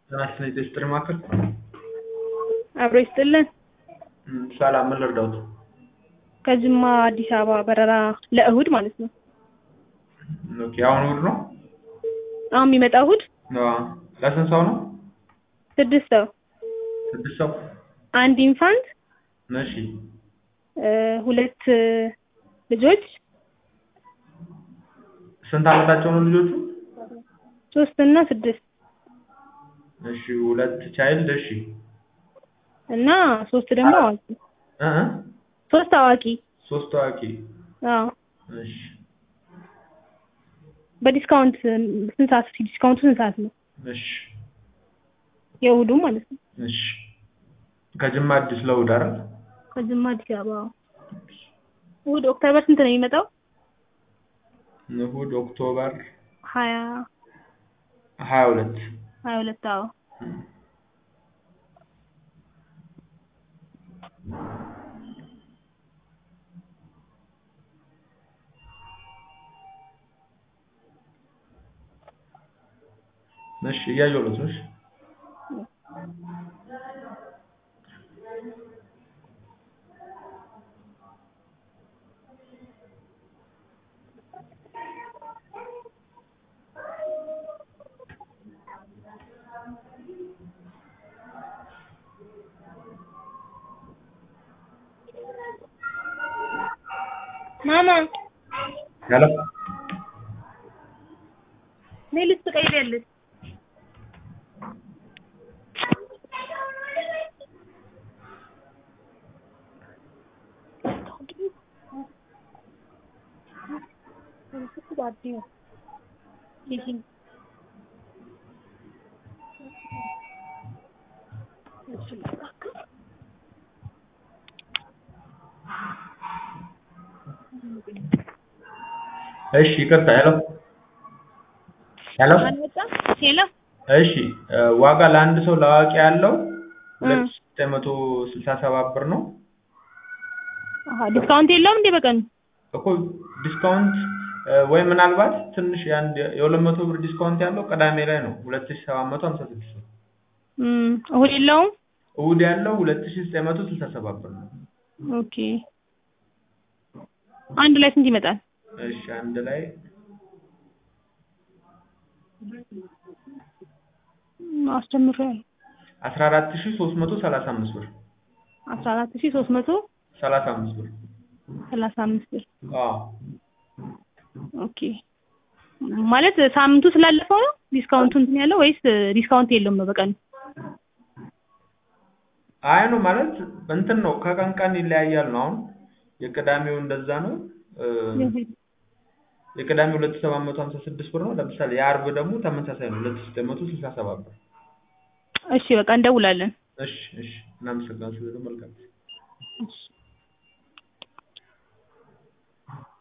ጤና ይስጥልኝ የጥሪ ማዕከል አብሮ ይስጥልን። ሰላም ምን ልርዳዎት? ከጅማ አዲስ አበባ በረራ ለእሁድ ማለት ነው። ኦኬ አሁን እሑድ ነው? አሁን የሚመጣው እሁድ አዎ። ለስንት ሰው ነው? ስድስት ሰው ስድስት ሰው አንድ ኢንፋንት እሺ እ ሁለት ልጆች ስንት ዓመታቸው ነው ልጆቹ? ሶስት እና ስድስት እሺ ሁለት ቻይልድ እሺ እና ሶስት ደግሞ አዋቂ እ እ ሶስት አዋቂ ሶስት ታዋቂ አዎ እሺ በዲስካውንት ስንት ሰዓት ዲስካውንቱ ስንት ሰዓት ነው? እሺ የእሁዱ ማለት ነው። እሺ ከጅማ አዲስ ለእሑድ አይደል? ከጅማ አዲስ አበባ አዎ። እሁድ ኦክቶበር ስንት ነው የሚመጣው? እሑድ ኦክቶበር ሀያ ሀያ ሁለት ሀያ ሁለት አዎ እሺ እያየሁለት ነው። እሺ ማማ ሄሎ ነይ ልብስ ትቀይሪያለሽ። እሺ ይቅርታ ሄሎ ሄሎ አልመጣም? ሄሎ እሺ እ ዋጋ ለአንድ ሰው ለአዋቂ ያለው ሁለት ሺህ ዘጠኝ መቶ ስልሳ ሰባት ብር ነው። አሀ ዲስካውንት የለውም እንዴ በቀኑ? እኮ ዲስካውንት እ ወይ ምናልባት ትንሽ የአንድ የሁለት መቶ ብር ዲስካውንት ያለው ቅዳሜ ላይ ነው ሁለት ሺህ ሰባት መቶ ሀምሳ ስድስት ብር። እም እሁድ የለውም? እሑድ ያለው ሁለት ሺህ ዘጠኝ መቶ ስልሳ ሰባት ብር ነው። ኦኬ አንድ ላይ ስንት ይመጣል? እሺ አንድ ላይ እም አስጨምሬያለሁ። አስራ አራት ሺህ ሶስት መቶ ሰላሳ አምስት ብር አስራ አራት ሺህ ሶስት መቶ ሰላሳ አምስት ብር ሰላሳ አምስት ብር አዎ ኦኬ ማለት ሳምንቱ ስላለፈው ነው ዲስካውንቱ እንትን ያለው ወይስ ዲስካውንት የለውም ነው በቀኑ? አይ ነው ማለት እንትን ነው ከቀን ቀን ይለያያል ነው። አሁን የቅዳሜው እንደዛ ነው እ የቅዳሜው ሁለት ሺህ ሰባት መቶ ሀምሳ ስድስት ብር ነው። ለምሳሌ የዓርብ ደግሞ ተመሳሳይ ነው ሁለት ሺህ ዘጠኝ መቶ ስልሳ ሰባት ብር። እሺ በቃ እንደውላለን። እሺ እሺ እናመሰግናለን። መልካም እሺ